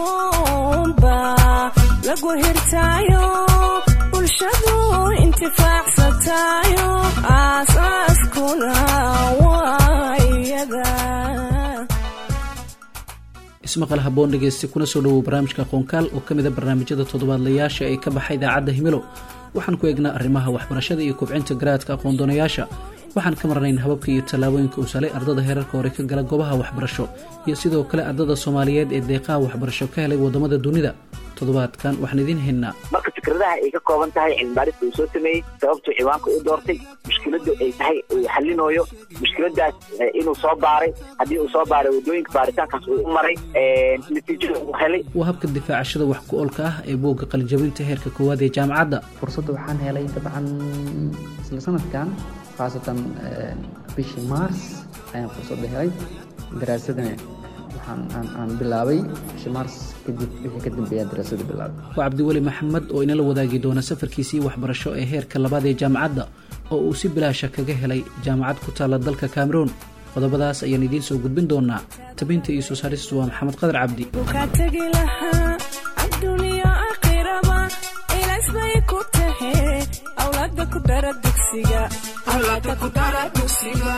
aqoonba lagu hirtaayo bulshadu intifaacsatayo aasaaskuna waa iyada ismaqal haboon dhegeysta kuna soo dhowow barnaamijka qoonkaal oo ka mid a barnaamijyada toddobaadlayaasha ee ka baxa idaacadda himilo waxaan ku eegnaa arrimaha waxbarashada iyo kobcinta garaadka aqoondoonayaasha waxaan ka marnayn hababka iyo tallaabooyinka uu salay ardada heerarka hore ka gala goobaha waxbarasho iyo sidoo kale ardada soomaaliyeed ee deeqaha waxbarasho ka helay waddamada dunida toddobaadkan waxaan idiin haynaa marka fikradaha ay ka kooban tahay cilmibaarista uu soo sameeyey sababtuu ciwaanka u doortay mushkiladu ay tahay uu xalinooyo mushkiladaas inuu soo baaray haddii uu soo baaray waddooyinka baaritaankaas uu u maray natiijada uu helay waa habka difaacashada wax ku oolka ah ee buugga qalinjabinta heerka koowaad ee jaamacadda fursadda waxaan helay dabcan isla sanadkan khaasatan bishii mars ayaan fursadda helay daraasadana waxaan aan bilaabay bishii mars kadib wixii ka dambeeya daraasada bilaabay waa cabdiweli maxamed oo inala wadaagi doona safarkiisii waxbarasho ee heerka labaad ee jaamacadda oo uu si bilaasha kaga helay jaamacad ku taalla dalka cameroon qodobadaas ayaan idiin soo gudbin doonaa tabinta iyo soo saaristu waa maxamed qadar cabdi kaa tegi lahaa adduuniya aakhiraba ilays bay ku tahe awlaada ku dara dugsiga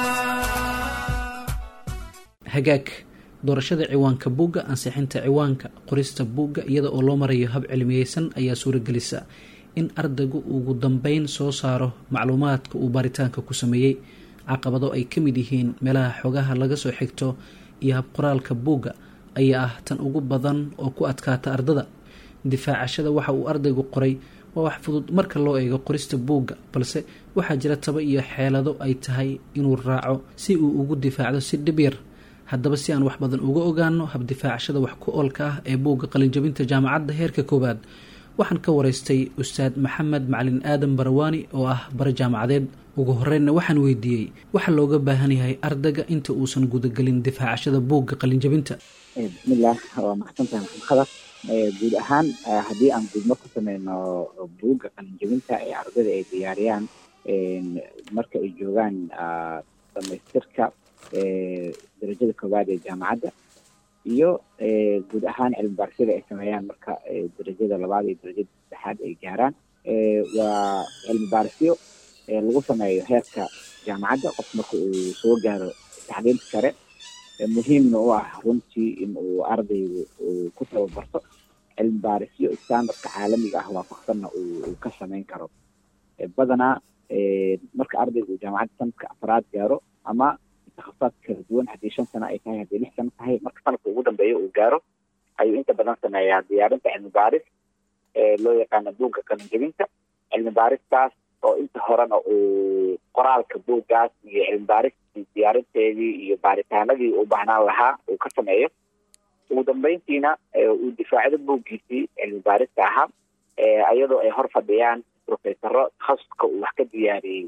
hagaag doorashada ciwaanka buugga ansixinta ciwaanka qorista buugga iyada oo loo marayo hab cilmiyeysan ayaa suuragelisa in ardaygu ugu dambeyn soo saaro macluumaadka uu baaritaanka ku sameeyey caqabado ay ka mid yihiin meelaha xogaha laga soo xigto iyo habqoraalka buugga ayaa ah tan ugu badan oo ku adkaata ardada difaacashada waxa uu ardaygu qoray waa wax fudud marka loo eego qorista buugga balse waxaa jira taba iyo xeelado ay tahay inuu raaco si uu ugu difaacdo si dhib yar haddaba si aan wax badan uga ogaano habdifaacashada wax ku oolka ah ee buugga qalinjabinta jaamacadda heerka koowaad waxaan ka waraystay ustaad maxamed macalin aadan barawaani oo ah bare jaamacadeed ugu horeynna waxaan weydiiyey waxa looga baahan yahay ardayga inta uusan gudagelin difaacashada buugga qalinjabinta bismillaah waa maxsantahay maxamed khadar guud ahaan haddii aan gudmo ku sameyno buugga qalinjabinta ee ardayda ay diyaariyaan marka ay joogaan dhamaystirka darajada koowaad ee jaamacadda iyo guud ahaan cilmi baarisada ay sameeyaan marka darajada labaad iyo darajada saddexaad ay gaaraan waa cilmi baarisyo lagu sameeyo heerka jaamacadda qof marka uu soo gaaro taxliilka sare muhiimna u ah runtii in uu ardaygu uu ku tababarto cilmi baarisyo standardka caalamiga ah waafaqsanna uu ka samayn karo badanaa marka ardaygu uu jaamacadda sanadka afraad gaaro ama takhasaad kala duwan haddii shan sano ay tahay haddii lix sano tahay marka sanadka ugu dambeeya uu gaaro ayuu inta badan sameeyaa diyaarinta cilmi baaris loo yaqaano buugga qalinjabinta cilmi baaristaas oo inta horena uu qoraalka buuggaas iyo cilmi baaristii diyaarinteedii iyo baaritaanadii u baahnaan lahaa uu ka sameeyo ugu dambeyntiina uu difaacdo buuggiisii cilmi baarista ahaa iyadoo ay hor fadhiyaan profesaro takhasuska uu wax ka diyaariyey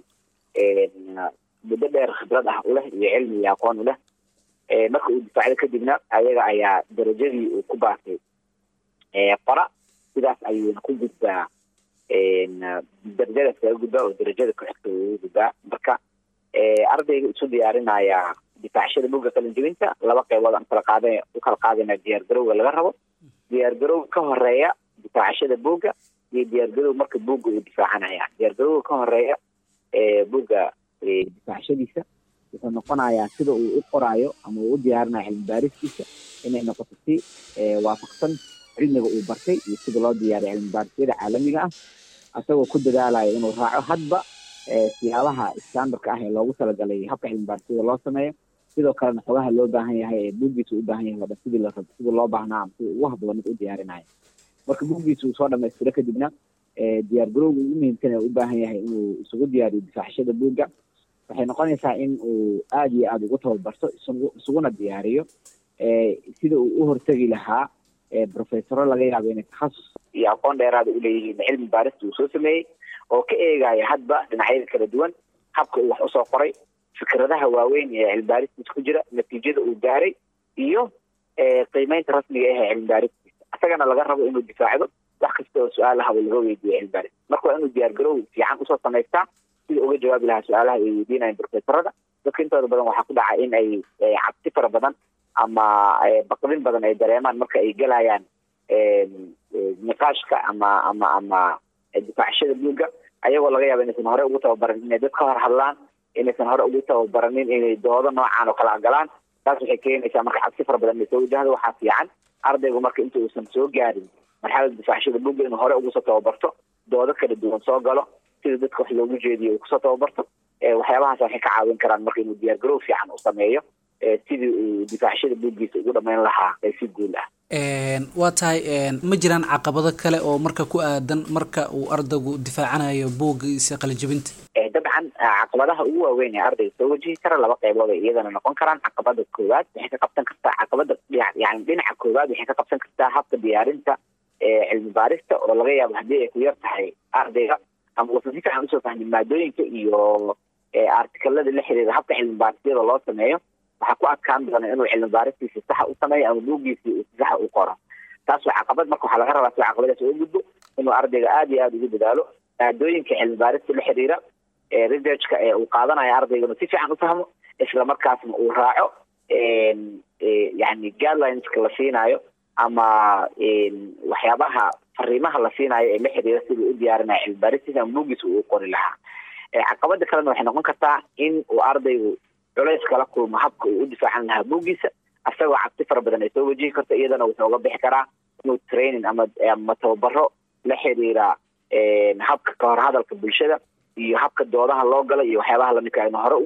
muddo dheer khibrad ah uleh iyo cilmi iyo aqoon uleh marka uu difaacdo kadibna ayaga ayaa darajadii uu ku baasay qora sidaas ayuuna ku gudbaa darajadaas kaga gudbaa oo darajada ku-xigta ugu gudbaa marka ardayga isu diyaarinaya difaacashada buugga qalinjabinta laba qaybood aan kala qaada u kala qaadayna diyaar garowga laga rabo diyaar garowga ka horeeya difaacashada buugga iyo diyaar garowga marka buugga uu difaacanaya diyaar garowga ka horeeya buugga difaacashadiisa wuxuu noqonayaa sida uu u qoraayo ama uu u diyaarinayo cilmi baaristiisa inay noqoto si waafaqsan cilmiga uu bartay iyo sida loo diyaariyo cilmi baarisyada caalamiga ah asagoo ku dadaalayo inuu raaco hadba siyaabaha standardka ah ee loogu talagalay habka cilmi baarisada loo sameeyo sidoo kalena xogaha loo baahan yahay ee buuggiisa u baahan yahay oo dhan sidii la rabo sidii loo baahnaa ama sidii ugu habboon mid u diyaarinayo marka buuggiisa uu soo dhamaystiro kadibna diyaar garowga ugu muhiimsan ee u baahan yahay inuu isugu diyaariyo difaacashada buugga waxay noqonaysaa in uu aada iyo aada ugu tababarto isuguna diyaariyo sida uu u hortegi lahaa profesoro laga yaabo inay takhasus iyo aqoon dheeraada uleeyihiin cilmi baarista uu soo sameeyey oo ka eegaya hadba dhinacyada kala duwan habka uu wax usoo qoray fikradaha waaweyn ee cilmi baaristiisa ku jira natiijada uu gaaray iyo qiimeynta rasmiga ah ee cilmi baaristiisa isagana laga rabo inuu difaacdo wax kasta oo su-aalaha uu laga weydiiyo cilmi baaris marka waa inuu diyaar garow fiican usoo samaystaa sida uga jawaabi lahaa su-aalaha ay weydiinayaan profesorada dadka intooda badan waxaa ku dhaca in ay cabsi fara badan ama baqdin badan ay dareemaan marka ay gelayaan niqaashka ama ama ama difaacashada buugga ayagoo laga yaaba inaysan hore ugu tababaran inay dad ka hor hadlaan inaysan hore ugu tababaranin inay doodo noocan oo kala galaan taas waxay keenaysaa marka cabsi fara badan inay soo wajahdo waxaa fiican ardaygu marka inta uusan soo gaarin marxalada difaacashada buugga inuu hore ugu soo tababarto doodo kala duwan soo galo sida dadka wax loogu jeediyo uu kusoo tababarto waxyaabahaas waxay ka caawin karaan marka inuu diyaargarow fiican u sameeyo sidii uu difaacashada buuggiisa ugu dhamayn lahaa si guul ah waa tahay ma jiraan caqabado kale oo marka ku aadan marka uu ardaygu difaacanayo buuggiisa qalijabinta dabcan caqabadaha ugu waaweyn ee ardayga soo wajihi kara laba qeybood ay iyadana noqon karaan caqabada koowaad waxay ka qabsan kartaa caqabada yani dhinaca koowaad waxay ka qabsan kartaa habka diyaarinta cilmi baarista oo laga yaabo haddii ay ku yar tahay ardayga ama uusan si fiican usoo fahmin maadooyinka iyo artikalada la xiriira habka cilmi baarisyada loo sameeyo waxaa ku adkaan doona inuu cilmi baaristiisa saxa u sameeyo ama buuggiisii uu saxa u qoro taas waa caqabad marka waxaa laga rabaa si caqabadaas uga gudbo inuu ardayga aada iyo aada ugu dadaalo maadooyinka cilmi baarista la xiriira researchka ee uu qaadanayo ardaygana si fiican u fahmo isla markaasna uu raaco yani guidelineska la siinayo ama waxyaabaha fariimaha la siinayo ee la xiriira siduu u diyaarinayo cilmi baaristiisa ama buuggiisa uu qori lahaa caqabada kalena waxay noqon kartaa in uu ardaygu culays kala kulmo habka uu u difaacan lahaa buuggiisa asagoo cabsi fara badan ay soo wajihi karto iyadana wuxuu uga bixi karaa inuu training ama ama tababaro la xiriira habka kahor hadalka bulshada iyo habka doodaha loo gala iyo waxyaabaha lamidka inu hore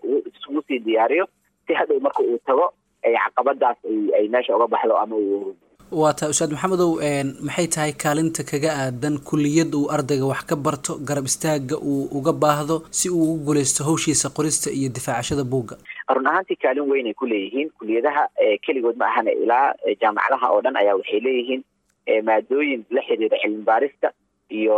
ugu sii diyaariyo si hadhow marka uu tago ay caqabadaas ay meesha uga baxdo ama uu waa tahay ustaad maxamedow maxay tahay kaalinta kaga aadan kuliyad uu ardayga wax ka barto garab istaaga uu uga baahdo si uu ugu guuleysto hawshiisa qorista iyo difaacashada buugga run ahaantii kaalin weyn ay ku leeyihiin kuliyadaha keligood ma ahana ilaa jaamacadaha oo dhan ayaa waxay leeyihiin maadooyin la xiriira cilmi baarista iyo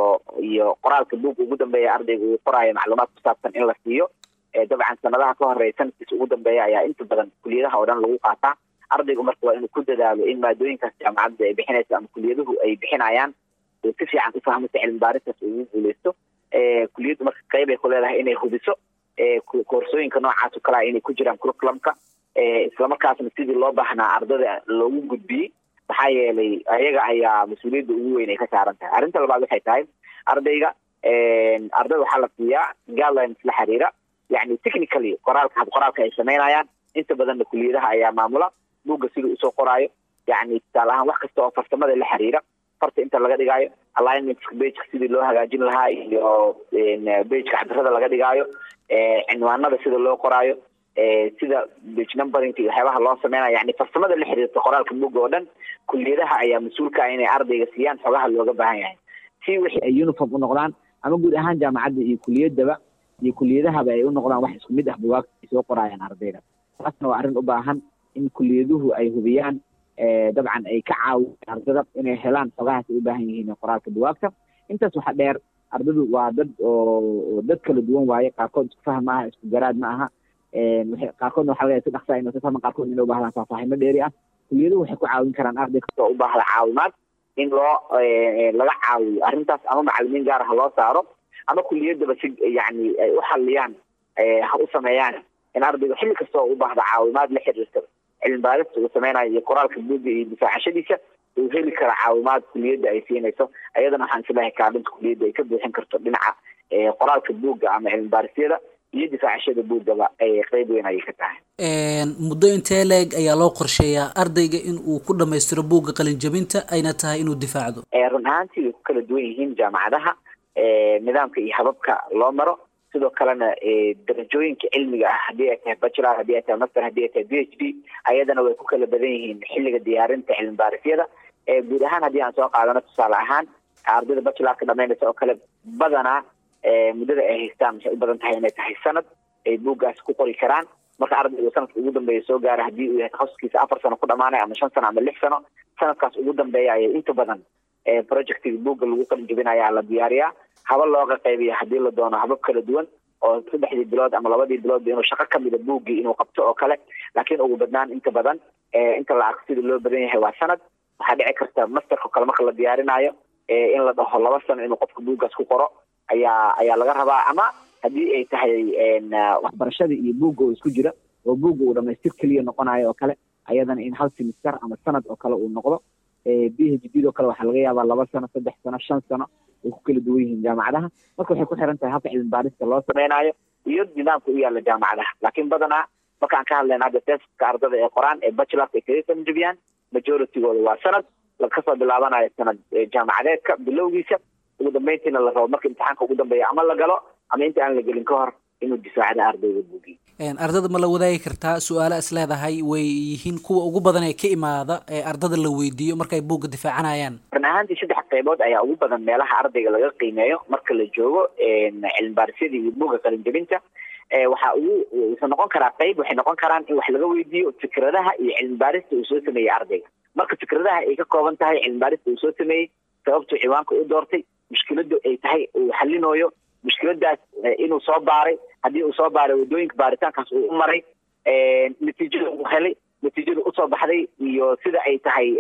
iyo qoraalka buugga ugu dambeeya ardayga uu qoraayo macluumaad ku saabsan in la siiyo dabcan sanadaha ka horeeya sanadkiisa ugu dambeeya ayaa inta badan kuliyadaha oo dhan lagu qaataa ardaygu marka waa inuu ku dadaalo in maadooyinkaas jaamacadda ay bixinayso ama kuliyaduhu ay bixinayaan uu si fiican u fahmo si cilmi baaristaas ugu guuleysto kuliyaddu marka qeyb ay ku leedahay inay hubiso koorsooyinka noocaas oo kalea inay ku jiraan curriculumka islamarkaasna sidii loo baahnaa ardada loogu gudbiyey maxaa yeelay ayaga ayaa mas-uuliyadda ugu weyn ay ka saaran tahay arrinta labaad waxay tahay ardayga ardayda waxaa la siiyaa guidelines la xiriira yani technically qoraalka hab qoraalka ay samaynayaan inta badanna kuliyadaha ayaa maamula buugga siduu usoo qoraayo yani tusaale ahaan wax kasta oo farsamada la xiriira farta inta laga dhigaayo alignmentska bageka sidii loo hagaajin lahaa iyo bageka cabirada laga dhigaayo cinwaanada sida loo qoraayo sida bage numberinka iyo waxyaabaha loo sameynayo yani farsamada la xiriirta qoraalka buugga oo dhan kuliyadaha ayaa mas-uulka ah inay ardayga siiyaan xogaha looga baahan yahay si wixii ay uniform u noqdaan ama guud ahaan jaamacadda iyo kuliyadaba iyo kuliyadahaba ay u noqdaan wax isku mid ah bugaagta ay soo qoraayaan ardayda taasna waa arrin u baahan in kuliyaduhu ay hubiyaan dabcan ay ka caawiyaan ardada inay helaan xogahaas ay u baahan yihiin qoraalka bugaagta intaas waxaa dheer ardadu waa dad oo dad kala duwan waaye qaarkood isku faham maaha isku garaad ma aha qaarkoodna waxa laga si dhaqsa inuu si fahman qaarkood inay u baahdaan faahfaahimo dheeri ah kuliyaduhu waxay ku caawin karaan arday kasta oo u baahda caawimaad in loo laga caawiyo arrintaas ama macalimiin gaar ah loo saaro ama kuliyadaba si yani ay u xaliyaan ha u sameeyaan in ardayga xilli kasta oo u baahda caawimaad la xiriirta cilmi baarista uu sameynayo iyo qoraalka buugga iyo difaacashadiisa uu heli kara caawimaad kuliyadda ay siinayso ayadana waxaan islahay kaalinta kuliyadda ay ka buuxin karto dhinaca qoraalka buugga ama cilmi baarisyada iyo difaacashada buuggaba ay qeyb weyn ayay ka tahay muddo intee leeg ayaa loo qorsheeyaa ardayga in uu ku dhamaystiro buugga qalinjabinta ayna tahay inuu difaacdo run ahaantii way ku kala duwan yihiin jaamacadaha nidaamka iyo hababka loo maro sidoo kalena darajooyinka cilmiga ah haddii ay tahay bachelor haddii ay tahay master haddii ay tahay b h d ayadana way ku kala badan yihiin xilliga diyaarinta cilmi baarisyada guud ahaan haddii aan soo qaadano tusaale ahaan ardayda bachelorka dhamaynaysa oo kale badanaa muddada ay haystaan waxay u badan tahay inay tahay sanad ay buuggaas ku qori karaan marka ardaygu sanadka ugu dambeeya soo gaara haddii uu yahay takhasuskiisa afar sano ku dhamaanay ama shan sano ama lix sano sanadkaas ugu dambeeya ayay inta badan projectiga buugga lagu qalin jabinayaa la diyaariyaa haba looga qaybiya haddii la doono habab kala duwan oo saddexdii bilood ama labadii biloodba inuu shaqo kamida buuggii inuu qabto oo kale laakiin ugu badnaan inta badan inta la arko sida loo badan yahay waa sanad waxaa dhici karta masterka kale marka la diyaarinaayo in la dhaho laba sano inuu qofka buuggaas ku qoro ayaa ayaa laga rabaa ama haddii ay tahay waxbarashada iyo buugga oo isku jira oo buugga uu dhamaystir keliya noqonayo oo kale ayadana in hal simister ama sanad oo kale uu noqdo b h d do kale waxaa laga yaabaa laba sano saddex sano shan sano ay ku kala duwan yihiin jaamacadaha marka waxay ku xiran tahay habka cilmi baarista loo sameynaayo iyo nidaamka u yaala jaamacadaha laakiin badanaa markaan ka hadlayna hadda teska ardada ee qoraan ee bachelorka ay kaga qalinjabiyaan majoritygooda waa sanad lakasoo bilaabanayo sanad jaamacadeedka bilowgiisa ugu dambeyntiina la rabo marka imtixaanka ugu dambeeya ama la galo ama inta aan la gelin ka hor inuu difaacda ardayga buugiy ardada ma la wadaagi kartaa su-aalo is leedahay way yihiin kuwa ugu badan ee ka imaada ee ardada la weydiiyo markay buugga difaacanayaan run ahaantii saddex qaybood ayaa ugu badan meelaha ardayga laga qiimeeyo marka la joogo cilmi baarisyada iyo buugga qalinjabinta waxaa ugu wuxuu noqon karaa qayb waxay noqon karaan in wax laga weydiiyo fikradaha iyo cilmi baarista uu soo sameeyey ardayga marka fikradaha ay ka kooban tahay cilmi baarista uu soo sameeyey sababtuu ciwaanka u doortay mushkiladu ay tahay uu xalinooyo mushkiladaas inuu soo baaray haddii uu soo baaray waddooyinka baaritaankaas uu u maray natiijada uu helay natiijada usoo baxday iyo sida ay tahay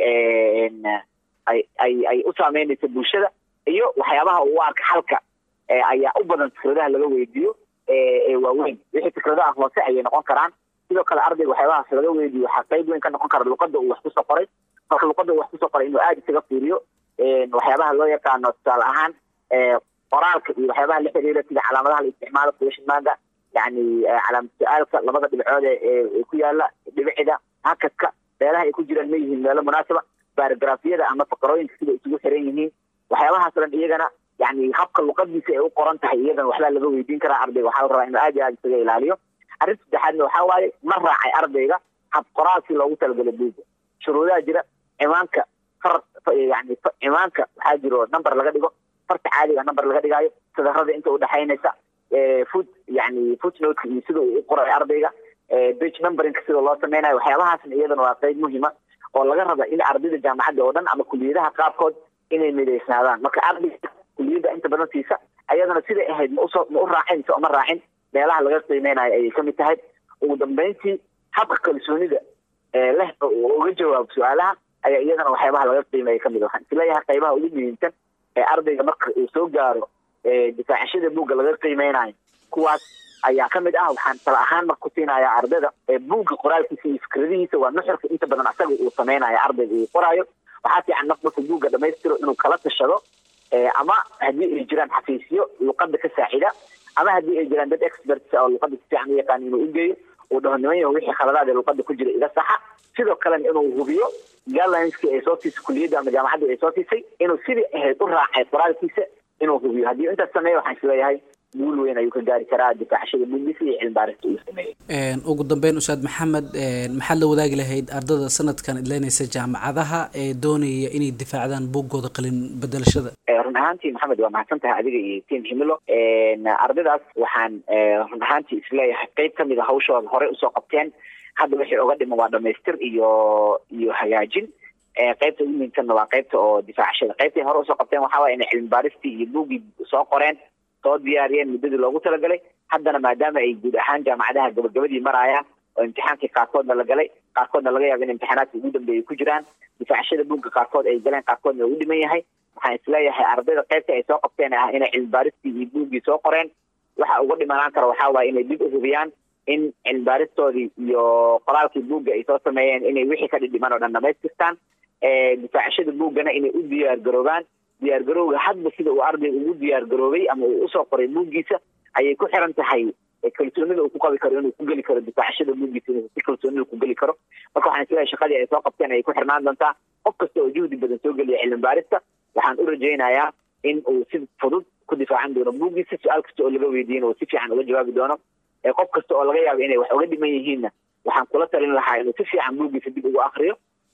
ay ay ay u saameynaysa bulshada iyo waxyaabaha uu arka xalka ayaa u badan fikradaha laga weydiiyo ee waaweyn wixii fikradaha hoose ayay noqon karaan sidoo kale ardayga waxyaabahaas laga weydiiyo waxaa qayb weyn ka noqon kara luqada uu wax kusoo qoray marka luqada uu wax kusoo qoray inuu aada isaga fiiriyo waxyaabaha loo yaqaano tusaale ahaan qoraalka iyo waxyaabaha la xiriira sida calaamadaha la isticmaalo question marka yani calaamad su-aalka labada dhibcood ee ku yaala dhibicida hakadka meelaha ay ku jiraan ma yihiin meelo munaasaba barograafyada ama faqarooyinka sida isugu xiran yihiin waxyaabahaas o dhan iyagana yani habka luqadiisa ay u qoran tahay iyagana waxbaa laga weydiin karaa ardayga waxaa la rabaa inuu aad iyo aad isaga ilaaliyo arrin saddexaadna waxaa waaye ma raacay ardayga hab qoraalkii loogu talagalay buuga shuruudaha jira cimaanka far yani cimaanka waxaa jiro number laga dhigo farta caadiga number laga dhigaayo sadarada inta udhexaynaysa foot yani footnote iyo sida uu u qoray ardayga bage numberinka sida loo sameynayo waxyaabahaasna iyadana waa qayb muhima oo laga raba in ardayda jaamacadda oo dhan ama kuliyadaha qaarkood inay midaysnaadaan marka ardayga kuliyadda inta badan siisa ayadana siday ahayd ma usoo ma u raacin mise uma raacin meelaha laga qiimeynayo ayay kamid tahay ugu dambeyntii habka kalsoonida leh oo uga jawaabo su-aalaha ayaa iyadana waxyaabaha laga qiimeeya kamid waxaan isleeyahay qaybaha ugu muhiimsan ee ardayga marka uu soo gaaro difaacashada buugga laga qiimeynayo kuwaas ayaa kamid ah waxaan tala ahaan marka ku siinayaa ardayda buugga qoraalkiisa iyo fikradihiisa waa nuxurka inta badan asaga uu sameynayo ardayga uu qoraayo waxaa fiican marka markuu buugga dhamaystiro inuu kala tashado ama haddii ay jiraan xafiisyo luqada ka saacida ama haddii ay jiraan dad experts oo luqada si fiican u yaqaan inuu ugeeyo uu dhaho niman yaho wixii khaladaad ee luqada ku jira iga saxa sidoo kalena inuu hubiyo guidelineskii ay soo siisay kuliyadda ama jaamacadda ay soo siisay inuu sidii ahayd u raacay qoraalkiisa inuu hubiyo haddii intaas sameeya waxaan isleeyahay guul weyn ayuu ka gaari karaa difaacashada buuggiisa iyo cilmi baarista uu sameeyey ugu dambeyn ustaad maxamed maxaad la wadaagi lahayd ardada sanadkan idleynaysa jaamacadaha ee doonaya inay difaacdaan buuggooda qalin bedelashada run ahaantii maxamed waa mahadsan tahay adiga iyo tiam himilo ardaydaas waxaan run ahaantii isleeyahay qeyb kamid a hawshooda horey usoo qabteen hadda wixii oga dhiman waa dhamaystir iyo iyo hagaajin qeybta ugu muhiimsanna waa qeybta oo difaacashada qeybtay hore usoo qabteen waxaa waaya inay cilmi baaristii iyo buuggii soo qoreen soo diyaariyeen muddadii loogu talagalay haddana maadaama ay guud ahaan jaamacadaha gabagabadii maraayaan oo imtixaankii qaarkoodna la galay qaarkoodna laga yaaba in imtixaanaadka ugu dambeeyay ku jiraan difaacashada buugga qaarkood ay galeen qaarkoodna ugu dhiman yahay waxaan isleeyahay ardayda qeybta ay soo qabteen ah inay cilmi baaristii iyo buuggii soo qoreen waxa uga dhimanaan kara waxaa waaye inay dib u hubiyaan in cilmi baaristoodii iyo qoraalkii buugga ay soo sameeyeen inay wixii ka dhidhiman oo dhan dhamaystirtaan difaacashada buuggana inay u diyaar garoobaan diyaar garowga hadba sida uu ardayga ugu diyaar garoobay ama uu usoo qoray buuggiisa ayay ku xiran tahay kalsoonida uu ku qabi karo inuu ku geli karo difaacashada buuggiisa inuu si kalsoonida ku geli karo marka waxaan isleeyahay shaqadii ay soo qabteen ayay ku xirnaan doontaa qof kasta oo juhdi badan soo geliya cilmi baarista waxaan u rajaynayaa in uu si fudud ku difaacan doono buuggiisa su-aal kasta oo laga weydiin uu si fiican uga jawaabi doono qof kasta oo laga yaabo inay wax uga dhiman yihiinna waxaan kula talin lahaa inuu si fiican buuggiisa dib ugu akriyo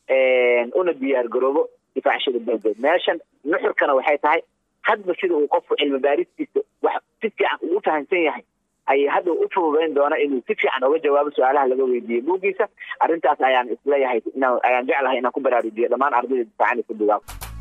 una diyaar garoobo difaacashada buuggeed meeshan nuxurkana waxay tahay hadba sida uu qofku cilmi baaristiisa wax si fiican uu fahamsan yahay ayay hadda u fududayn doona inuu si fiican uga jawaabo su-aalaha laga weydiiyo buuggiisa arrintaas ayaan isleeyahay ayaan jeclahay inaan ku baraarujiyo dhammaan ardayda difaacanaysa buugaag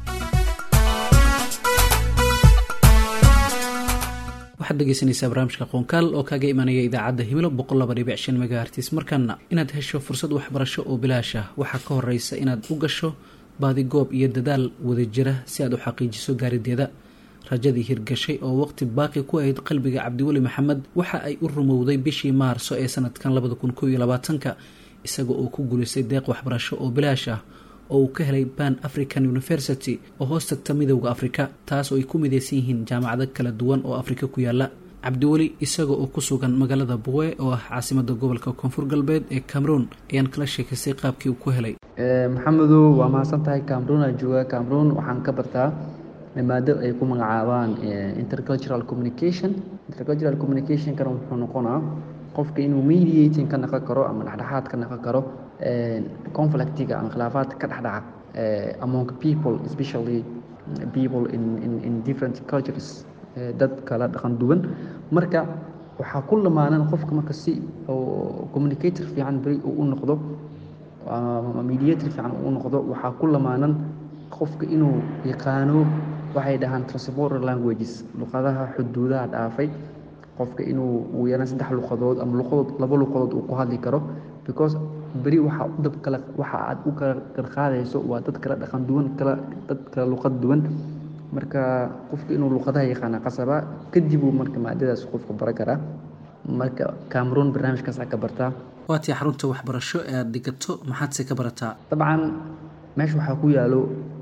waxaad dhegeysanaysaa barnaamijka qoonkaal oo kaaga imanaya idaacadda himilo boqol laba dhibic shan megahertis markaana inaad hesho fursad waxbarasho oo bilaash ah waxaa ka horeysa inaad u gasho baadigoob iyo dadaal wadajira si aad u xaqiijiso gaarideeda rajadii hirgashay oo waqti baaqi ku ahayd qalbiga cabdiweli maxamed waxa ay u rumowday bishii maarso ee sanadkan labada kun kow iyo labaatanka isaga oo ku guulaystay deeq waxbarasho oo bilaash ah oo uu ka helay ban african university oo hoos tagta midowda afrika taas oo ay ku mideysan yihiin jaamacado kala duwan oo afrika ku yaala cabdiweli isaga oo ku sugan magaalada buwe oo ah caasimada gobolka koonfur galbeed ee cameroon ayaan kala sheekaystay qaabkii uu ku helay maxamedow waa mahadsan tahay cameroon aa jooga cameroon waxaan ka bartaa maado ay ku magacaabaan intercultural communication intercultural communicationkana wuxuu noqonaa qofka inuu mediating ka naqon karo ama dhexdhexaad ka naqon karo conflictiga ama khilaafaadka ka dhexdhaca among people especially people in, in, in different cultures dad kala dhaqan duwan marka waxaa ku lamaanan qofka marka si oo communicator fiican beri uu u noqdo ama mediator fiican uu u noqdo waxaa ku lamaanan qofka inuu yaqaano waxay dhahaan transborder languages luqadaha xuduudaha dhaafay qofka inuu ugu yaraan saddex luqadood ama luqadood laba luqadood uu ku hadli karo because beri waxaa dad kale waxa aad u kala qarqaadayso waa dad kala dhaqan duwan kala dad kala luqad duwan marka qofka inuu luqadaha yaqaana qasaba kadib uu marka maadadaas qofka baran karaa marka cameroon barnaamijkaasaa ka bartaa waatii xarunta waxbarasho ee aada dhigato maxaadse ka barataa dabcan meesha waxaa ku yaalo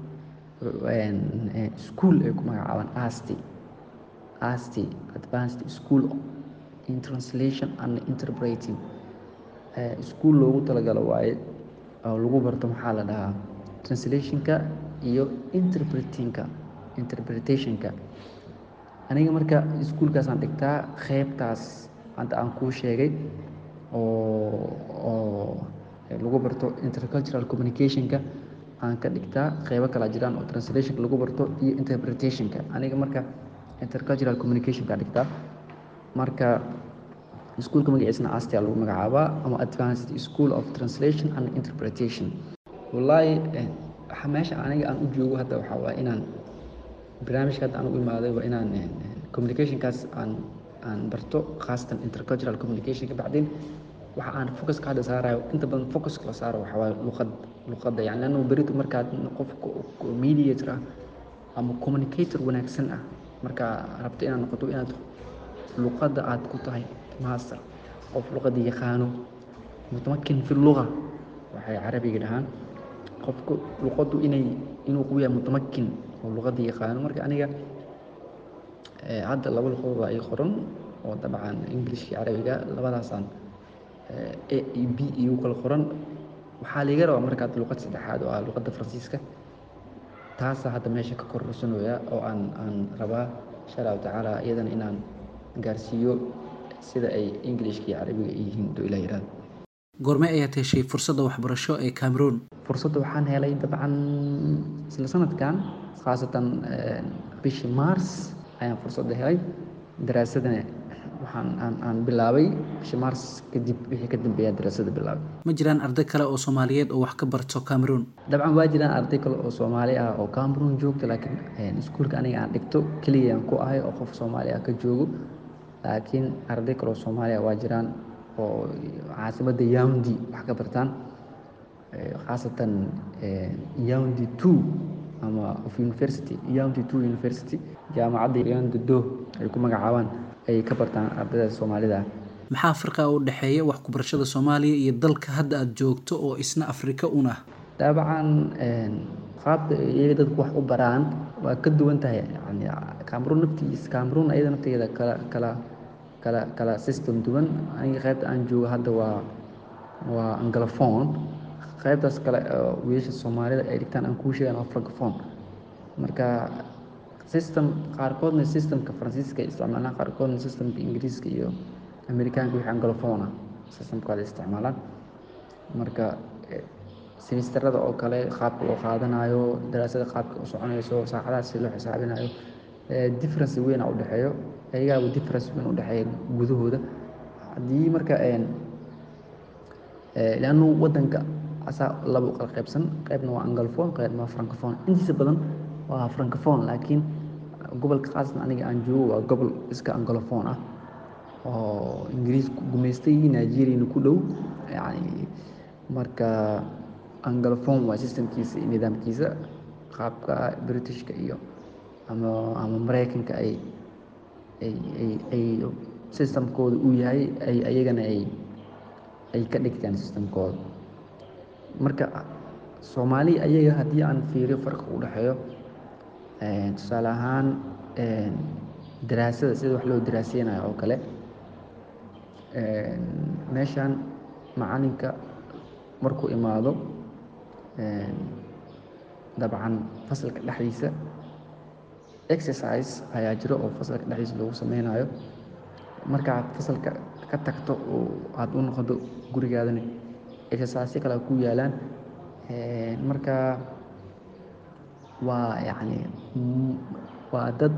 school ay ku magacaabaan asti asti advanced school in translation and interpreting school loogu talagalo waaye oo lagu barto maxaa la dhahaa translationka iyo interpretingka interpretationka aniga marka iskuolkaasaan dhigtaa qeybtaas hadda aan kuu sheegay oo oo lagu barto intercultural communicationka aan ka dhigtaa qeybo kala jiraan oo translationka lagu barto iyo interpretationka aniga marka intercultural communicationka dhigtaa marka iskuolka magaciisna astia lagu magacaabaa ama advanced school of translation and interpretation wallaahi meesha aniga aan u joogo hadda waxaa waaya inaan barnaamijka hadda aan u imaaday waa inaan communicationkaas aan aan barto khaasatan intercultural communicationka bacdin waxa aan focuska hadda saarayo inta badan focuska la saaro waxaa waaye luqad luqadda yani lanno beritu markaad qofka mediator ah ama communicator wanaagsan ah markaa rabto inaad noqoto inaad luqadda aad ku tahay master qof luqadda yaqaano mutamakin fi luga waxay carabiga dhahaan qofku luqaddu inay inuu ku yahay mutamakin oo luqadda yaqaano marka aniga hadda laba luqadood waa ii qoran oo dabcan englishka carabiga labadaasaan a e b igu kala qoran waxaa liiga rabaa markaad luqad saddexaad oo ah luqadda faransiiska taasaa hadda meesha ka kororsanooya oo aan aan rabaa insha allahu tacaala iyadana inaan gaarsiiyo sida ay englishka iyo carabiga ay yihiin doo ilah yihahdo goorme ayaad heshay fursadda waxbarasho ee cameroon fursadda waxaan helay dabcan isla sanadkan khaasatan bishii mars ayaan fursadda helay daraasadana waxaan aan aan bilaabay bishii mars kadib wixii ka dambeeyaa daraasada bilaabay ma jiraan arday kale oo soomaaliyeed oo wax ka barto cameroon dabcan waa jiraan arday kale oo soomaali ah oo cameroon joogta laakiin iskuolka aniga aan dhigto keligayaan ku ahay oo qof soomaali ah ka joogo laakiin arday kale oo soomaali ah waa jiraan oo caasimadda yaundi wax ka bartaan khaasatan yaundi two ama of university yaundi two university jaamacadda yaundi do ay ku magacaabaan ayay ka bartaan ardayda soomaalida maxaa farqa u dhexeeya wax ku barashada soomaaliya iyo dalka hadda aada joogto oo isna afrika un ah dabcan qaabka iyaga dadku wax u baraan waa ka duwan tahay yani cameroon naftiisa cameroon ayada nafteeda kala kala kala kala system duwan aniga qaybta aan joogo hadda waa waa anglophone qaybtaas kale wiilasha soomaalida ay dhigtaan aan kuu sheegan waa francophone marka system qaarkoodna systemka faransiiska ay isticmaalaan qaarkoodna systemka ingiriiska iyo amerikaanka wixii anglophone ah systemkooda ay isticmaalaan marka semisterada oo kale qaabka loo qaadanayo daraasada qaabka u soconayso saacadaha si loo xisaabinayo difference weyn u dhexeeyo ayagaaba difference weyn u dhexeeya gudahooda haddii marka leannu wadanka asaa laba u kala qaybsan qaybna waa anglophone qaybna waa francophone intiisa badan waa francophone laakiin gobolka khaasatan aniga aan joogo waa gobol iska anglophone ah oo ingiriisku gumaystay nigeriana ku dhow yani marka anglophone waa systemkiisa iyo nidaamkiisa qaabka britishka iyo ama ama maraykanka ay ay ay ay systemkooda uu yahay ay ayagana ay ay ka dhigtaan systemkooda marka soomaali ayaga haddii aan fiiriyo farqa u dhexeeyo tusaale ahaan daraasada sida wax loo daraaseynayo oo kale meeshan macalinka markuu imaado dabcan fasalka dhexdiisa exercise ayaa jiro oo fasalka dhexdiisa lagu sameynayo markaad fasalka ka tagto oo aada u noqodo gurigaadana exercise kale ku yaalaan marka waa yacni waa dad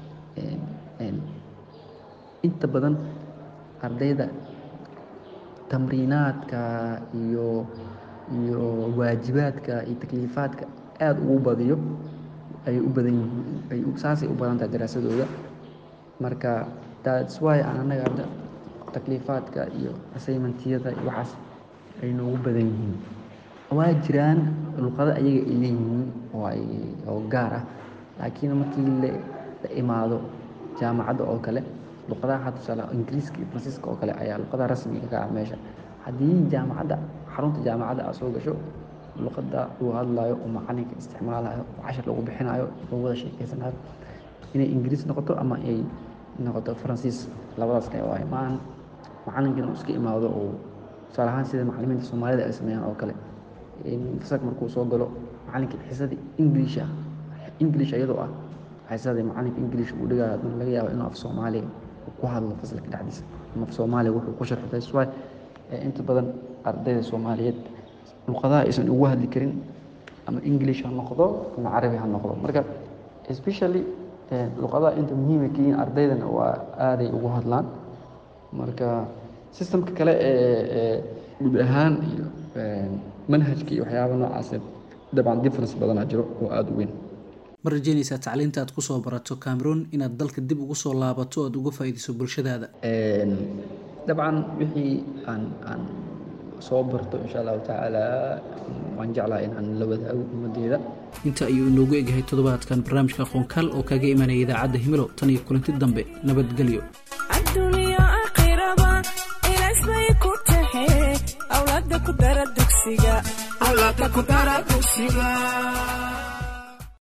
inta badan ardayda tamriinaadka iyo iyo waajibaadka iyo takliifaadka aada ugu badiyo ayay u badan yihiin ay saasay u badan tahay daraasadooda marka that's why aan annaga hadda takliifaadka iyo assignmentiyada iyo waxaas ay noogu badan yihiin waa jiraan luqado ayaga ay leeyihiin oo ay oo gaar ah laakiin markii la la imaado jaamacadda oo kale luqadaha hadda tusaale ingiriiska iyo faransiiska oo kale ayaa luqadaha rasmiga ka ah meesha haddii jaamacadda xarunta jaamacadda aad soo gasho luqadda lagu hadlayo oo macalinka isticmaalayo oo cashar lagu bixinayo lagu wada sheekeysanayo inay ingiriis noqoto ama ay noqoto faransiis labadaas kale waaye maan macalinkina uu iska imaado oo tusaale ahaan sida macalimiinta soomaalida ay sameeyaan oo kale fasalka markuu soo galo macalinka xisadii ingiliisha ingilish iyadoo ah xisadii macalinka ingilish uu dhigayo haddana laga yaabo inuu af soomaaliga ku hadlo fasalka dhexdiisa ama af soomaaliga wuxuu ku sharxo that's why inta badan ardayda soomaaliyeed luqadaha aysan ugu hadli karin ama english ha noqdo ama carabi ha noqdo marka especially luqadaha inta muhiimay ka yihiin ardaydana waa aaday ugu hadlaan marka systemka kale ee guud ahaan iyo manhajka iyo waxyaaba noocaas dabcan difference badanaa jiro oo aada u weyn ma rajeynaysaa tacliinta aad kusoo barato cameroon inaad dalka dib ugu soo laabato oad uga faa'iidayso bulshadaada dabcan wixii aan aan soo barto insha allahu tacaala waan jeclaha in aan la wadaago ummaddeeda inta ayuu inoogu egyahay toddobaadkan barnaamijka aqoonkaal oo kaga imanaya idaacadda himilo tan iyo kulanti dambe nabadgelyo adduuniya aakhiraba ilaas bay ku tahe awlaada ku dara dugsiga